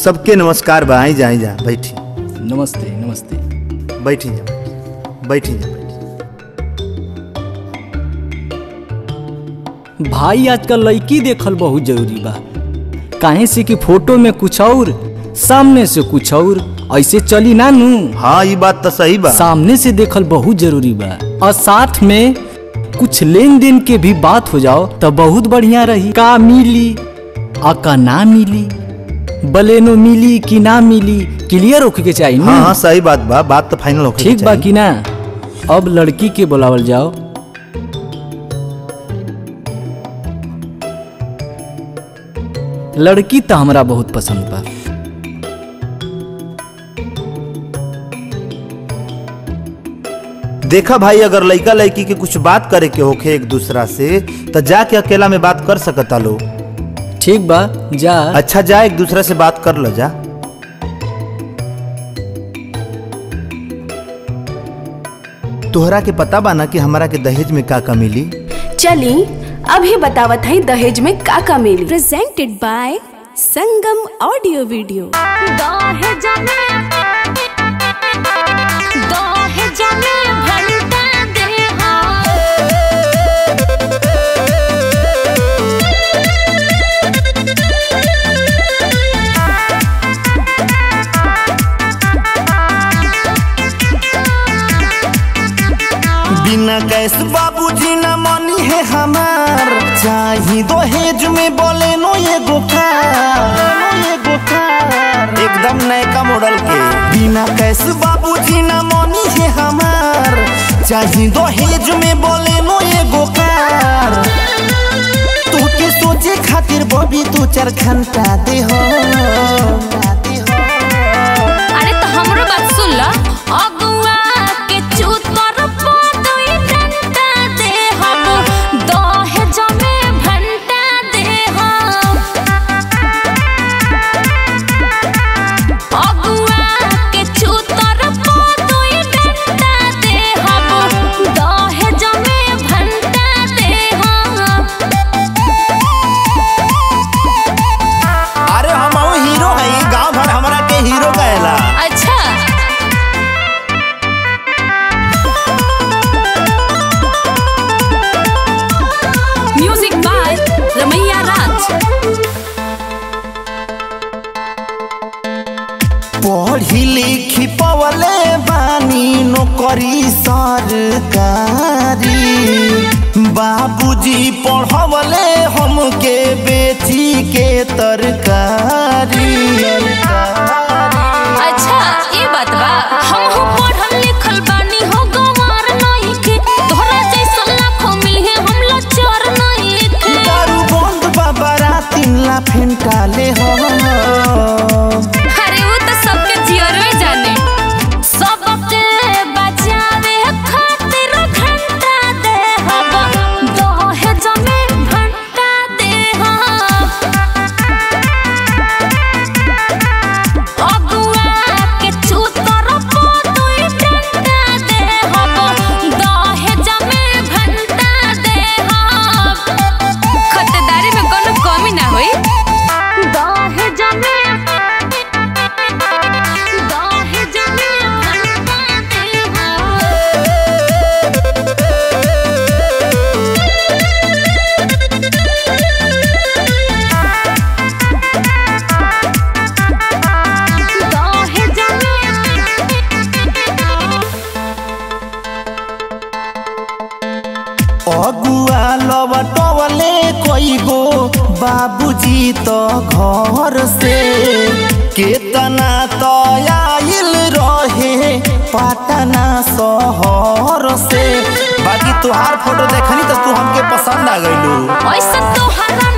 सबके नमस्कार बा आई जा आई जा बैठी नमस्ते नमस्ते बैठी जा बैठी जा बैठी भाई आजकल लड़की देखल बहुत जरूरी बा काहे से कि फोटो में कुछ और सामने से कुछ और ऐसे चली ना नू हाँ ये बात तो सही बा सामने से देखल बहुत जरूरी बा और साथ में कुछ लेन देन के भी बात हो जाओ तो बहुत बढ़िया रही का मिली आ का ना मिली बलेनो मिली कि ना मिली क्लियर होके के चाहिए हाँ ना हाँ सही बात बा बात तो फाइनल होके ठीक बा कि ना अब लड़की के बुलावल जाओ लड़की तो हमरा बहुत पसंद बा देखा भाई अगर लड़का लड़की के कुछ बात करे के होखे एक दूसरा से तो जाके अकेला में बात कर सकता लो ठीक बा जा अच्छा जा एक दूसरे से बात कर लो जा तोहरा के पता बा ना कि हमरा के दहेज में का का मिली चली अभी बतावत है दहेज में का का मिली presented by Sangam audio video दहेज में दहेज में भलता देहा बिना कैस बाबूजी ना मानी है हमार चाही दहेज में बोले नो ये गोकार ये गोकार एकदम नयका मॉडल के बिना कैस बाबूजी ना मानी है हमार चाही दहेज में बोले नो ये गोकार तू के सोचे खातिर बबी तू चार घंटा दे हो अरे तो हमरो बात सुन ल अगुआ के चूत पर पदई डंडा दे हम दहेज में भंटा दे हम अगुआ के चूत पर पदई डंडा दे हम दहेज में भंटा दे हम अरे हम हीरो है गांव भर हमरा के हीरो कहेला अच्छा म्यूजिक बाय रमैया राज पढ़ी लिखी पवले बानी नौकरी सरकारी बाबूजी पढ़वले हमके बेची के तरकारी अच्छा ये बात बा हम हो पढ़ल लिखल बानी हो गवार नहीं के तोहरा जैसा लाखों मिले हम लाचार नहीं के दारू बंद बाबा तीन ला फेंटाले हो अरे वो तो सबके जियर में जाने सबके बचावे खातिर घंटा दे हम दहेज में घंटा दे हम अगुआ के चूतर पतोई डंडा दे हम दहेज में घंटा दे हम खतदारी में कोनो कमी ना होई दहेज में दहेज में घंटा दे हम दहेज अगुआ लवटवले कईगो बाबूजी तो घर से केतना तो आइल रहे पटना शहर से बाकी तुहार फोटो देखनी तो तू हमके पसंद आ गइलू ऐसा तो हरा